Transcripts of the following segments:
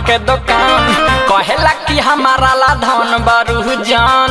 के दुकान कहेला कि हमारा ला धन बारू जान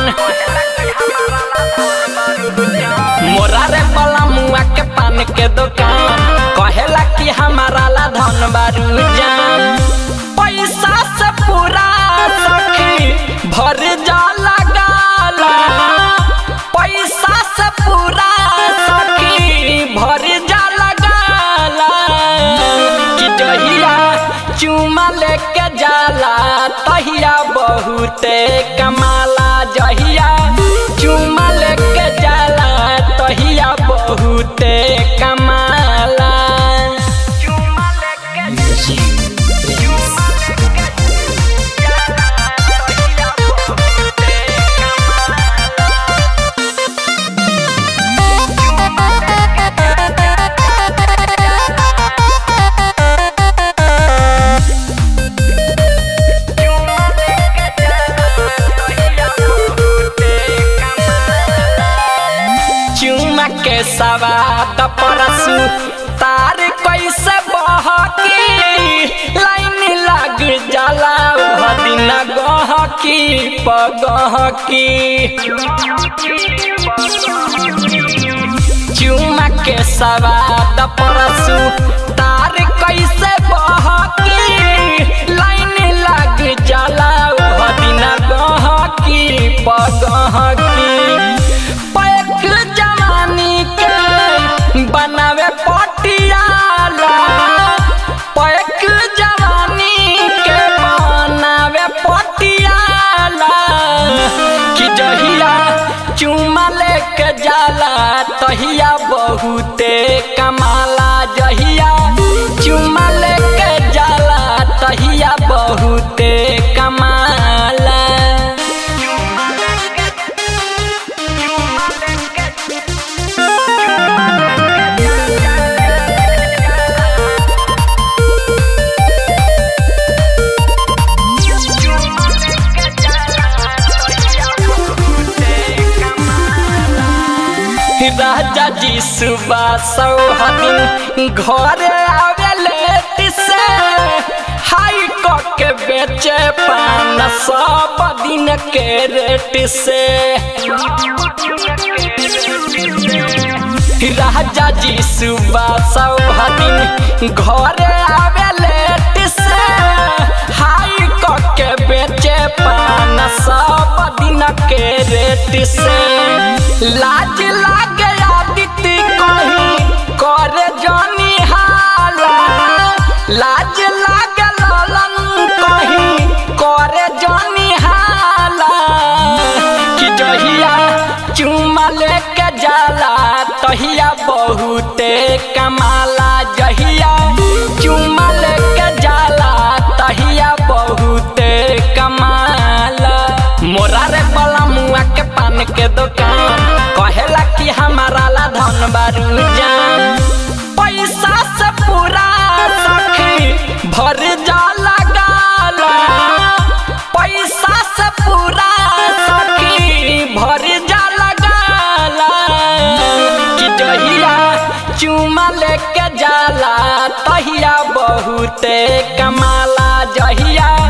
मोरा रे बला मुआ के पान के दुकान कहेला कि हमारा ला धन बारू जान पैसा से पूरा सखी भर जाला गाला पैसा से पूरा सखी भर जाला गाला कि जहिया चुमा लेके जाला तहिया बहुते कमाला जहिया चुमा लेके जाला तहिया बहुते कमाला चुमा लेके चुमा के सवाद परसु तार कैसे बहकी लाइन लग जाला भदिन गहकी पगहकी चुमा के सवाद परसु तार कैसे बहकी लाइन लग जाला भदिन गहकी पगहकी पैक जवानी के बनावे पटियाला पैक जवानी के बनावे पटियाला कि जहिया चुमा लेके जाला तहिया बहुते कमाला जहिया चुमा लेके जाला तहिया बहुते कमाला राजा जी सुबह सौहदिन घर आवे लेट से हाई क के बेचे पान सब दिन के रेट से राजा जी सुबह सौहदिन घर आवे लेट से हाई क के बेचे पान सब दिन के रेट से लाज लागे आदित्य कहीं करे जानी हाला लाज लागे ललन कहीं करे जानी हाला कि जहिया चुमा लेके जाला तहिया बहुते कमाला जहिया चुमा लेके जाला तहिया बहुते कमाला मोरा रे बला मुआ के पान के दुकान कहेला कि हमारा ला धन बारू जान पैसा से पूरा सखी भर जाला गाला पैसा से पूरा सखी भर जाला गाला कि जहिया चुमा लेके जाला तहिया बहुते कमाला जहिया